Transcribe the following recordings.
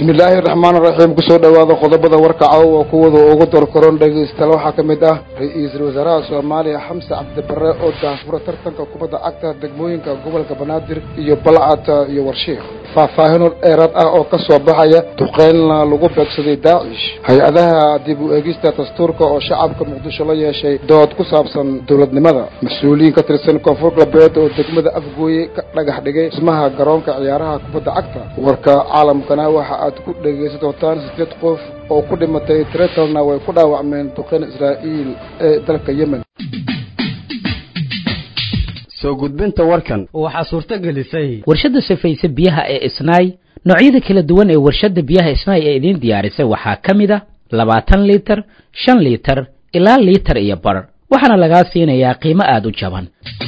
bismillaahi raxmaan raxiim kusoo dhowaada qodobada warka caawa kuwada ugu dorkoron dhegaystayaal waxaa ka mid ah ra-iisul wasaaraha soomaaliya xamse cabdibare oo daahfura tartanka kubadda cagta degmooyinka gobolka banaadir iyo balcad iyo warshiikh faahfaahino dheeraad ah oo ka soo baxaya duqeynna lagu beegsaday daacish hay-adaha dib u eegista dastuurka oo shacabka muqdisho la yeeshay dood ku saabsan dowladnimada mas-uuliyiin ka tirsan koonfur galbeed oo degmada afgooye ka dhagax dhigay dhismaha garoonka ciyaaraha kubadda cagta warka caalamkana waxa aad ku dhegaysan doontaan sideed qof oo ku dhimatay tretalna way ku dhaawacmeen duqeyn israa'iil ee dalka yemen soo gudbinta warkan waxaa suurto gelisay warshadda safayse biyaha ee isnaay noocyada kala duwan ee warshadda biyaha isnaay ee idiin diyaarisay waxaa ka mid a labaatan liitar shan liitar ilaa liitar iyo bar waxaana lagaa siinayaa qiimo aada u jaban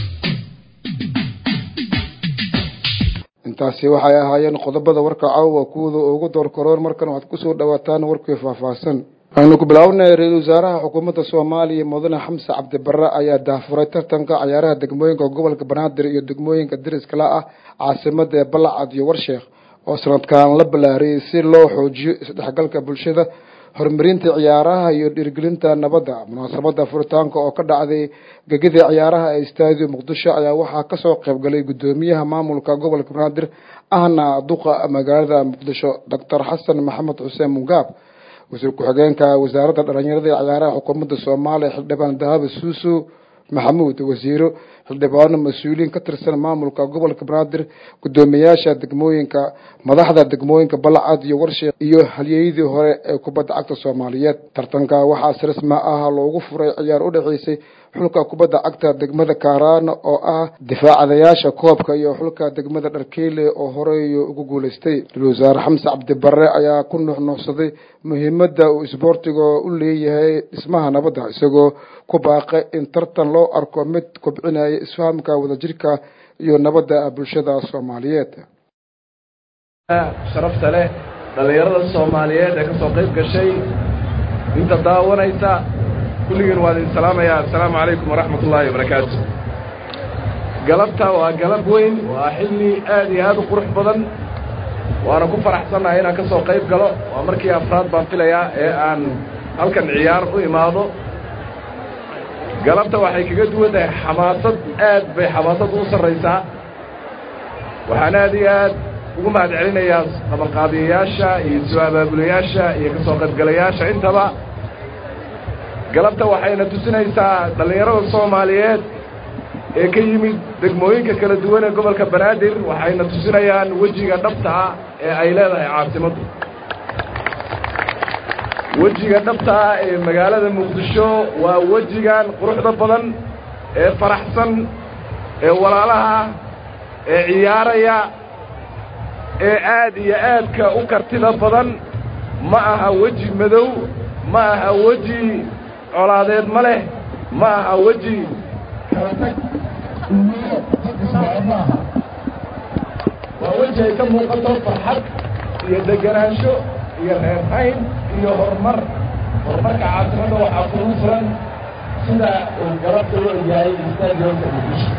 intaasi waxay ahaayeen qodobada warka caawa kuwada ugu doorkaroon markan waxaad kusoo dhawaataan warkii faahfaahsan aynu ku bilaabnay ra-iisul wasaaraha xukuumadda soomaaliya mudane xamse cabdibare ayaa daafuray tartanka cayaaraha degmooyinka gobolka banaadir iyo degmooyinka dariskala ah caasimada ee balacad iyo warsheekh oo sanadkan la ballaariyey si loo xoojiyo isdhexgalka bulshada horumarinta ciyaaraha iyo dhiirgelinta nabadda munaasabada furitaanka oo ka dhacday gegida ciyaaraha ee stadio muqdisho ayaa waxaa kasoo qaybgalay guddoomiyaha maamulka gobolka banaadir ahna duqa magaalada muqdisho doctor xasan maxamed xuseen mungaab wasiir ku-xigeenka wasaaradda dhalinyarada ee ciyaaraha xukuumadda soomaaliya xildhibaan dahabi suusu maxamuud wasiiro xildhibaano mas-uuliyiin ka tirsan maamulka gobolka banaadir guddoomiyaasha degmooyinka madaxda degmooyinka balcad iyo warsheekh iyo halyeyadii hore ee kubadda cagta soomaaliyeed tartanka waxaa si rasmi ah loogu furay ciyaar u dhexeysay xulka kubadda cagta degmada kaaraana oo ah difaacadayaasha koobka iyo xulka degmada dharkeyle oo horey ugu guuleystay ra-isul wasaare xamse cabdibare ayaa ku nuuxnuuxsaday muhiimadda uu isboortiga u leeyahay dhismaha nabadda isagoo ku baaqay in tartan loo arko mid kobcinaya isfahamka wadajirka iyo nabadda bulshada soomaaliyeed sharafta leh dhallinyarada soomaaliyeed ee kasoo qayb gashay inta daawanaysa kulligiin waan idin salaamayaa assalaamu calaykum waraxmat ullaahi wabarakaatu galabta waa galab weyn waa xilli aad iyo aad u qurux badan waana ku faraxsannahay inaan ka soo qayb galo waa markii afraad baan filayaa ee aan halkan ciyaar u imaado galabta waxay kaga duwan tahay xamaasad aad bay xamaasad u sarraysaa waxaan aad iyo aad ugu mahad celinayaa qabanqaabiyayaasha iyo soo abaabulayaasha iyo ka soo qaybgalayaasha intaba galabta waxayna tusinaysaa dhallinyarada soomaaliyeed ee ka yimid degmooyinka kala duwan ee gobolka banaadir waxayna tusinayaan wejiga dhabta ah ee ay leedahay caasimaddu wejiga dhabta ah ee magaalada muqdisho waa wejigan quruxda badan ee faraxsan ee walaalaha ee ciyaaraya ee aad iyo aadka u kartida badan ma aha weji madow ma aha weji colaadeed ma leh ma aha weji kala tag maaha waa weji ay ka muuqato farxad iyo degenaansho iyo reerhayn iyo horumar horumarka caasimada waxaa kugu furan sida uu galabta u egyahay stadionka muqdisho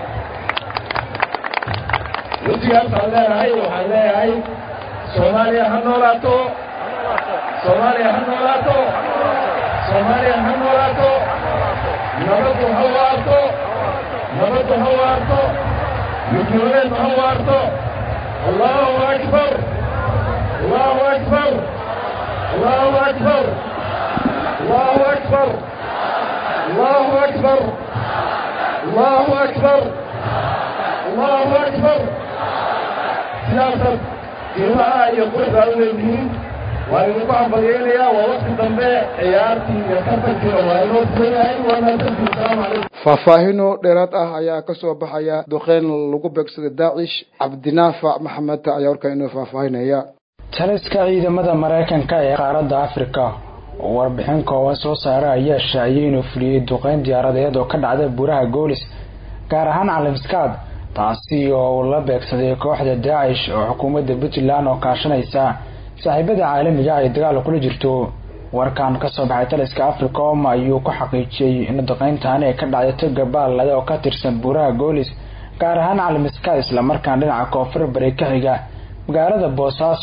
wejigaasaan leenahay waxaan leeyahay soomaaliya ha noolaato soomaaliya ha noolaato soomaaliya ha noolaato nabaddu ha waarto nabaddu ha waarto midnimadu ha waarto allahu akbar allahu akbar allahu akbar allahu akbar allahu akbar allahu akbar allahu akbar sidaasad qiimaha iyo quruxda u leedihiin waan idinku hambalyeynayaa waa wakti dambe ciyaartii iyo tartankiina waa inoo furan yahay waa mahadsantihin asalaamu calaykum faahfaahino dheeraad ah ayaa ka soo baxaya duqeyn lagu beegsaday daacish cabdinaafac maxamed ayaa warkaa inoo faahfaahinaya taliska ciidamada maraykanka ee qaaradda afrika oo warbixin kooban soo saara ayaa shaaciyay inuu fuliyey duqeyn diyaaradeed oo ka dhacda buuraha goolis gaar ahaan calimskaad taasi oo uu la beegsaday kooxda daacish oo xukuumadda puntland oo kaashanaysa saaxiibada caalamiga ay dagaal kula jirto warkan kasoo baxay taliska africom ayuu ku xaqiijiyey in duqeyntaani ay ka dhacday toga baalade oo ka tirsan buuraha goolis gaar ahaan calimiska islamarkaan dhinaca koonfur bari ka xiga magaalada boosaaso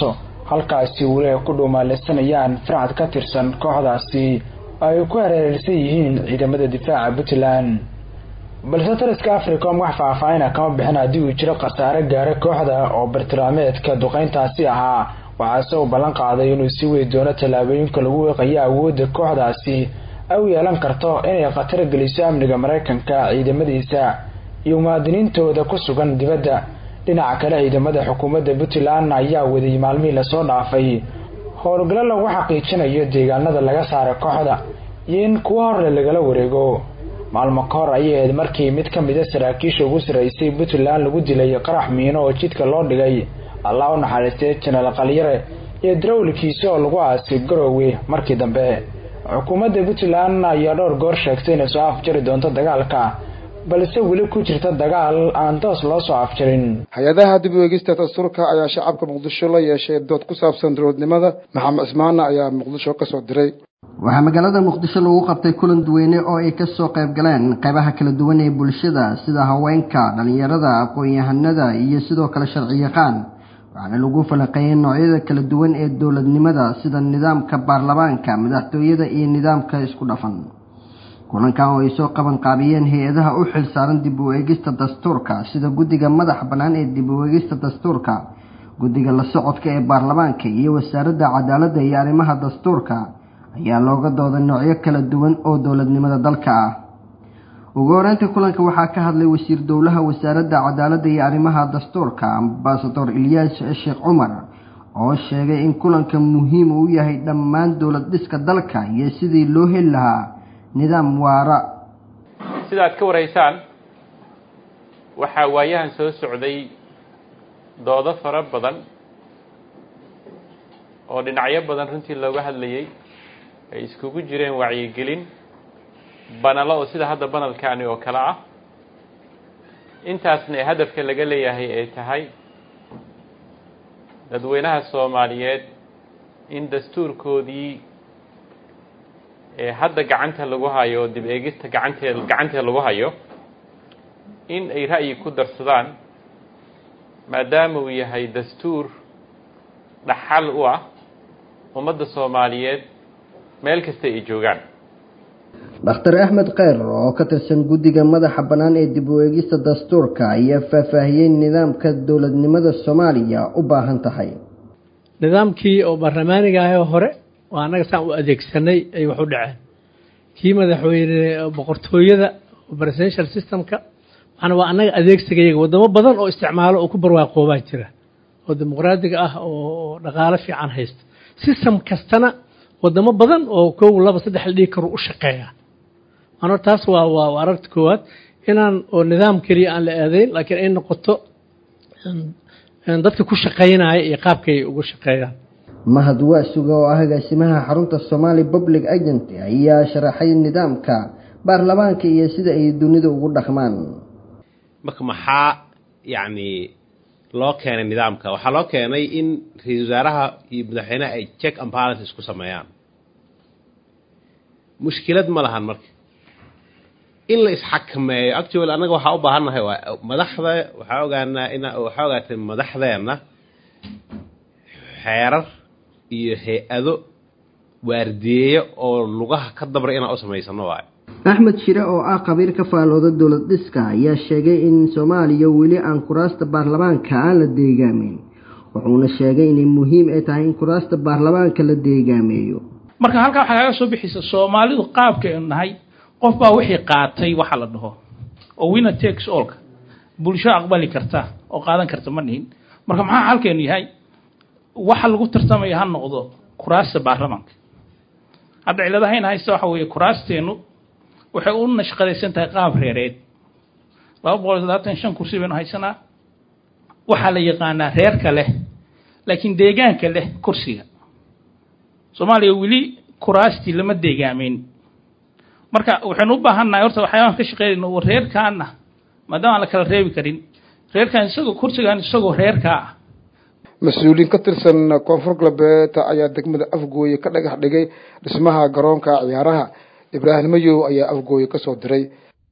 halkaasi weli ay ku dhuumaaleysanayaan fircad ka tirsan kooxdaasi ay ku hareereysan yihiin ciidamada difaaca puntland balse taliska africom wax faahfaahina kama bixin haddii uu jiro khasaare gaara kooxda oo bartilmaameedka duqeyntaasi ahaa waxaase uu ballan qaaday inuu sii wadi doono tallaabooyinka lagu weeqayo awoodda kooxdaasi ay u yeelan karto inay khatar geliso amniga maraykanka ciidamadiisa iyo muwaadiniintooda ku sugan dibadda dhinaca kale ciidamada xukuumadda puntland ayaa waday maalmihii lasoo dhaafay howlgallo lagu xaqiijinayo deegaanada laga saara kooxda iyo in kuwa horle lagala wareego maalmo ka hor ayay ahayd markii mid ka mida saraakiisha ugu sarreysay puntland lagu dilay qarax miino oo jidka loo dhigay allah u naxariistay janaal qalyare iyo darawlkiisa oo lagu aasay garoowe markii dambe xukuumadda puntland ayaa dhowr goor sheegtay inay soo afjari doonto dagaalka balse weli ku jirta dagaal aan toos loo soo afjarin hay-adaha dib u eegista dastuurka ayaa shacabka muqdisho la yeeshay dood ku saabsan dowladnimada maxamed cismaana ayaa muqdisho ka soo diray waxaa magaalada muqdisho lagu qabtay kulan duweyne oo ay kasoo qayb galeen qaybaha kala duwan ee bulshada sida haweenka dhalinyarada aqoon-yahanada iyo sidoo kale sharciyaqaan waxaana lagu falaqeeyay noocyada kala duwan ee dowladnimada sida nidaamka baarlamaanka madaxtooyada iyo nidaamka isku dhafan kulankan oo ay soo qaban qaabiyeen hay-adaha u xil saaran dib u eegista dastuurka sida guddiga madaxa bannaan ee dib u eegista dastuurka guddiga la socodka ee baarlamaanka iyo wasaaradda cadaaladda iyo arrimaha dastuurka ayaa looga dooday noocyo kala duwan oo dowladnimada dalka ah ugu horeynta kulanka waxaa ka hadlay wasiir dowlaha wasaaradda cadaaladda iyo arrimaha dastuurka ambasador ilyaas sheekh cumar oo sheegay in kulanka muhiim uu yahay dhammaan dowlad dhiska dalka iyo sidii loo heli lahaa nidaam waara sidaad ka waraysaan waxaa waayahan soo socday doodo fara badan oo dhinacyo badan runtii looga hadlayay ay iskugu jireen wacyigelin banalo oo sida hadda banalkaani oo kale ah intaasna ee hadafka laga leeyahay ay tahay dadweynaha soomaaliyeed in dastuurkoodii ee hadda gacanta lagu hayo oo dib eegista gacantee gacantee lagu hayo in ay ra'yi ku darsadaan maadaama uu yahay dastuur dhaxal u ah ummadda soomaaliyeed meel kasta ay joogaan dhakhtar axmed kheyr oo ka tirsan guddiga madaxa bannaan ee dib u eegista dastuurka ayaa faahfaahiyey nidaamka dowladnimada soomaaliya u baahan tahay nidaamkii oo baarlamaaniga ahee hore oo annaga saan u adeegsanay ay wax u dhaceen kii madaxweyne boqortooyada presidential systemka waxaana waa annaga adeegsigayaga waddamo badan oo isticmaalo oo ku barwaaqoobaa jira oo dimuqraadiga ah oo dhaqaalo fiican haysta system kastana waddamo badan oo kow laba saddex la dhigi karo u shaqeeya ano taas waa waa aragta koowaad inaan oo nidaam keliya aan la aadayn laakiin ay noqoto dadka ku shaqaynaya iyo qaabkay ugu shaqeeyaan mahad waasuga oo ah agaasimaha xarunta somali public agency ayaa sharaxay nidaamka baarlamaanka iyo sida ay dunida ugu dhaqmaan marka maxaa yacni loo keenay nidaamka waxaa loo keenay in ra-iisul wasaaraha iyo madaxweynaha ay check and balance isku sameeyaan mushkilad ma lahan marka in la isxakameeyo actually annaga waxaa u baahannahay waa madaxda waxaa ogaanaa in waxaa ogaatay madaxdeenna xeerar iyo hay-ado waardiyeeyo oo lugaha ka dabra inaan u samaysano waayo axmed shire oo ah qabiir ka faalooda dowlad dhiska ayaa sheegay in soomaaliya weli aan kuraasta baarlamaanka aan la deegaameyn wuxuuna sheegay inay muhiim ay tahay in kuraasta baarlamaanka la deegaameeyo marka halkaa waxaa kaaga soo bixisa soomaalidu qaabkaynu nahay qof baa wixii qaatay waxa la dhaho oo winner takes allka bulsho aqbali karta oo qaadan karta ma nihin marka maxaa halkeenu yahay waxa lagu tartamaya ha noqdo kuraasta baarlamaanka hadda ciladahayn haysta waxa weeye kuraasteenu waxay u nashqadaysan tahay qaab reereed laba boqol iyo labaatan shan kursi baynu haysanaa waxaa la yaqaanaa reerka leh laakiin deegaanka leh kursiga soomaaliya weli kuraastii lama deegaameyn marka waxaynu u baahannahay horta waxyaabaan ka shaqeynayno oo reerkaana maadaama aan la kala reebi karin reerkan isagoo kursigan isagoo reerkaa ah mas-uuliyiin ka tirsan koonfur galbeed ayaa degmada afgooye ka dhagax dhigay dhismaha garoonka ciyaaraha ibraahim mayow ayaa afgooye ka soo diray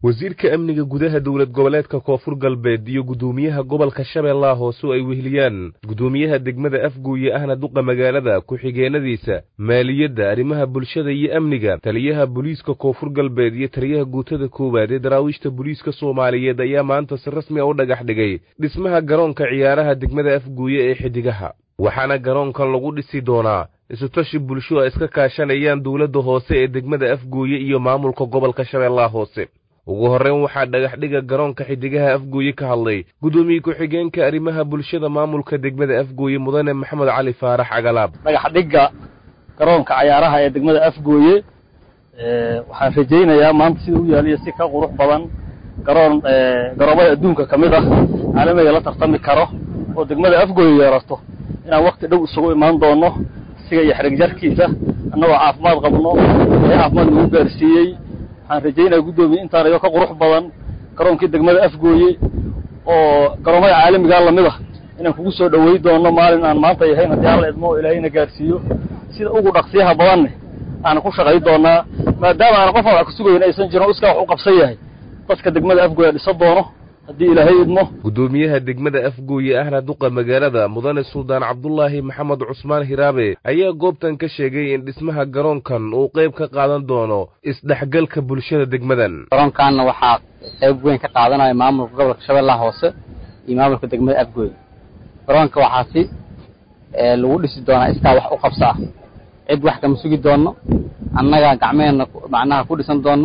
wasiirka amniga gudaha dowlad goboleedka koonfur galbeed iyo guddoomiyaha gobolka shabeellaha hoose oo ay weheliyaan guddoomiyaha degmada afguuye ahna duqa magaalada ku-xigeenadiisa maaliyadda arrimaha bulshada iyo amniga taliyaha booliiska koonfur galbeed iyo taliyaha guutada koowaad ee daraawiishta booliiska soomaaliyeed ayaa maanta si rasmi a u dhagax dhigay dhismaha garoonka ciyaaraha degmada afguuye ee xidigaha waxaana garoonkan lagu dhisi doonaa isutashi bulsho ay iska kaashanayaan dowladda hoose ee degmada afguuye iyo maamulka gobolka shabeellaha hoose ugu horreyn waxaa dhagaxdhiga garoonka xidigaha afgooye ka hadlay guddoomiye ku-xigeenka arrimaha bulshada maamulka degmada afgooye mudane maxamed cali faarax cagalaab dhagaxdhigga garoonka cayaaraha ee degmada afgooye waxaan rajaynayaa maanta sida u yaaliyo si ka qurux badan garoon garoomada adduunka ka mid ah caalamiga la tartami karo oo degmada afgooye yeerato inaan wakti dhow isugu imaan doono isiga iyo xidhig jarkiisa annagoo caafimaad qabno ee caafimaad nagu gaarsiiyey waxaan rajaynaya guddoomiye intaan ayoo ka qurux badan garoonkii degmada afgooye oo garoomada caalamigaa lamid ah inaan kugu soo dhawey doono maalin aan maanta yahayn haddii alla idmo oo ilaahayna gaarsiiyo sida ugu dhaqsiyaha badanne aan ku shaqay doonaa maadaama aan qofaan wax kusugayn aysan jirin o iskaa wax u qabsan yahay dadka degmada afgooye dhisa doono haddii ilaahay idmo guddoomiyaha degmada afgooye ahna duqa magaalada mudane suldaan cabdulaahi maxamed cusmaan hiraabe ayaa goobtan ka sheegay in dhismaha garoonkan uu qayb ka qaadan doono isdhexgalka bulshada degmadan garoonkaanna waxaa qayb weyn ka qaadanaya maamulka gobolka shabeellaha hoose iyo maamulka degmada afgooye garoonka waxaa si lagu dhisi doonaa iskaa wax u qabso ah cid wax kama sugi doono annaga gacmeheenna macnaha ku dhisan doono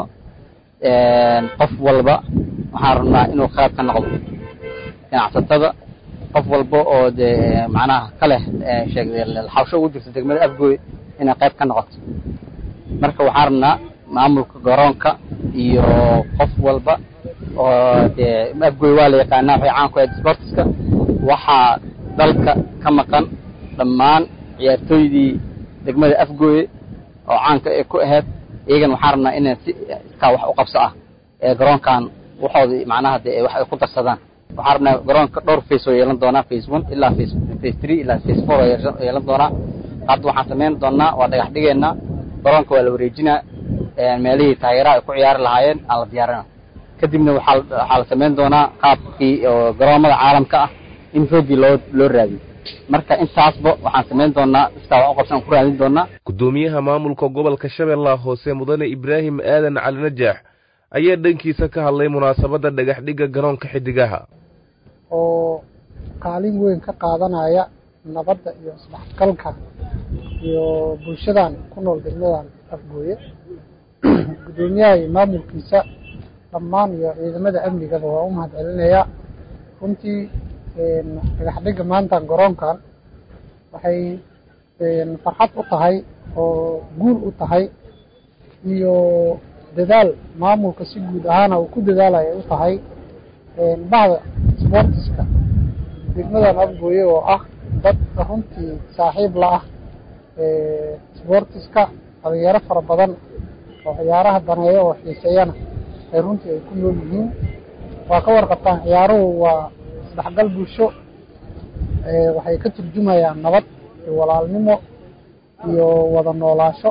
qof walba waxaan rabnaa inuu qayb ka noqdo ganacsatada qof walba oo dee macnaha ka leh xawsho ugu jirta degmada afgooye inay qayb ka noqoto marka waxaan rabnaa maamulka garoonka iyo qof walba oo dee afgooye waa la yaqaanaa waxay caan ku ahayd sportiska waxaa dalka ka maqan dhammaan ciyaartooydii degmada afgooye oo caanka ee ku ahayd iyagana waxaan rabnaa inay si iskaa wax u qabso ah ee garoonkan waxooda macnaha de wax ay ku darsadaan waxaan rabnaa garoonka dhowr face oo yeelan doonaa face one ilaa face face three ilaa face four oo yeelan doonaa hadda waxaan samayn doonaa waa dhagax dhigeynaa garoonka waa la wareejinaa meelihii taageeraha ay ku ciyaari lahaayeen aan la diyaarina kadibna waxaa waxaa la samayn doonaa qaabkii oo garoomada caalamka ah in roogii loo loo raadiyo marka intaasba waxaan samayn doonaa iskaa wax u qabsan ku raadin doonaa guddoomiyaha maamulka gobolka shabeellaha hoose mudane ibraahim aadan cali najaax ayaa dhankiisa ka hadlay munaasabadda dhagaxdhigga garoonka xidigaha oo kaalin weyn ka qaadanaya nabadda iyo isdhexgalka iyo bulshadan ku nool degmadan afgooye guddoomiyaha iyo maamulkiisa dhammaan iyo ciidamada amnigaba waa u mahad celinayaa runtii dhagaxdhigga maantan garoonkan waxay farxad u tahay oo guul u tahay iyo dadaal maamulka si guud ahaana uu ku dadaalaya u tahay bahda sportiska degmadan afgooye oo ah dad runtii saaxiib la ah sportiska dhalinyaro fara badan oo ciyaaraha daneeya oo xiiseeyana ay runtii ay ku nool yihiin waa ka warqabtaan ciyaaruhu waa isdhexgal bulsho waxay ka turjumayaan nabad iyo walaalnimo iyo wada noolaasho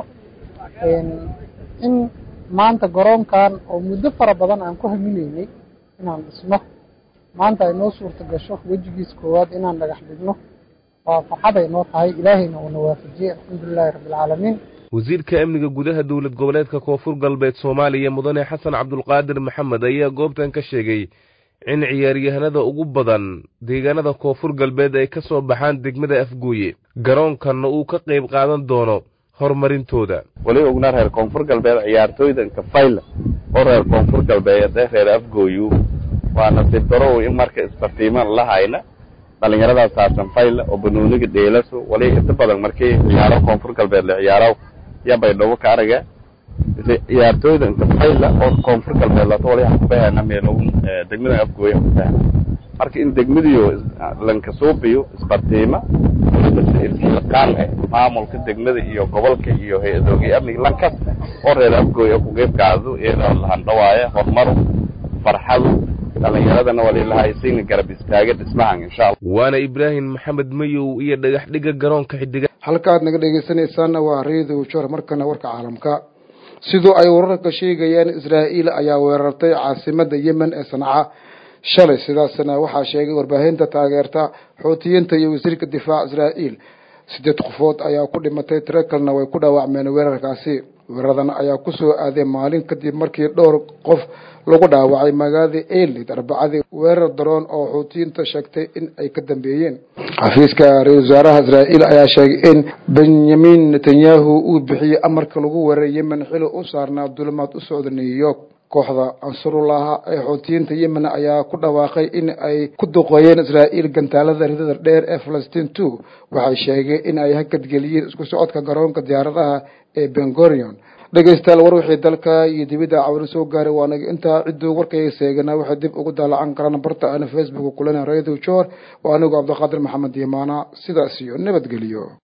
in maanta garoonkan oo muddo fara badan aan ku haminaynay inaan dhisno maanta ay noo suurta gasho wejigiis koowaad inaan dhagax dhigno waa farxad ay noo tahay ilaahayna uuna waafajiyey alxamdulilahi rabbilcaalamiin wasiirka amniga gudaha dowlad goboleedka koonfur galbeed soomaaliya mudane xasan cabdulqaadir maxamed ayaa goobtan ka sheegay in ciyaaryahanada ugu badan deegaanada koonfur galbeed ay ka soo baxaan degmada afgooye garoonkanna uu ka qayb qaadan doono horumarintooda weli ogna reer koonfur galbeed ciyaartooydanka fayla oo reer koonfur galbeed ee reer afgooyu waa nasiib darow in marka isbartiiman la hayna dhalinyaradaas saabsan fayla oo banooniga dheelaso wali inta badan markii ciyaaro koonfur galbeed la ciyaaro ya baydhabo ka araga ciyaartooydanka fayla oo koonfur galbeed lato wali hakubahana meelown degmada afgooye hakubahana marka in degmadiyo lankasuubiyo isbartiima isxilqaan eh maamulka degmada iyo gobolka iyo hay-adoogii amniga lankas oo reer afgooye ku qeyb qaado iyadoo lahandhawaaya horumaru farxadu dhalinyaradana walilahaysiina garab istaaga dhismahan insha allah waana ibraahim maxamed mayow iyo dhagax dhigga garoonka xidiga halka aad naga dhegeysanaysaana waa reedow jor markana warka caalamka sidoo ay wararka sheegayaan israa'iil ayaa weerartay caasimada yemen ee sanca shalay sidaasna waxaa sheegay warbaahinta taageerta xuutiyiinta iyo wasiirka difaaca israa'iil sideed qofood ayaa ku dhimatay tiro kalena way ku dhaawacmeen weerarkaasi weeraradan ayaa kusoo aaday maalin kadib markii dhowr qof lagu dhaawacay magaalada elid arbacadii weerar daroon oo xuutiyiinta sheegtay in ay ka dambeeyeen xafiiska ra-isul wasaaraha israa'iil ayaa sheegay in benyamin netanyahu uu bixiyey amarka lagu weeraray yemen xili u saarnaa dulimaad u socda new york kooxda ansarullaha ee xuutiyiinta yemen ayaa ku dhawaaqay in ay ku duqeeyeen israa'iil gantaalada ridada dheer ee falastiin two waxay sheegeen in ay hakadgeliyeen isku socodka garoonka diyaaradaha ee bengorion dhegeystayaal war wixii dalka iyo dibidda cawri soo gaaray waa naga intaa cidduu warkayga seeganaa waxay dib ugu daalacan karaan barta aana facebook kulana radio jor waa anigu cabdiqaadir maxamed yimaana sidaas iyo nabadgeliyo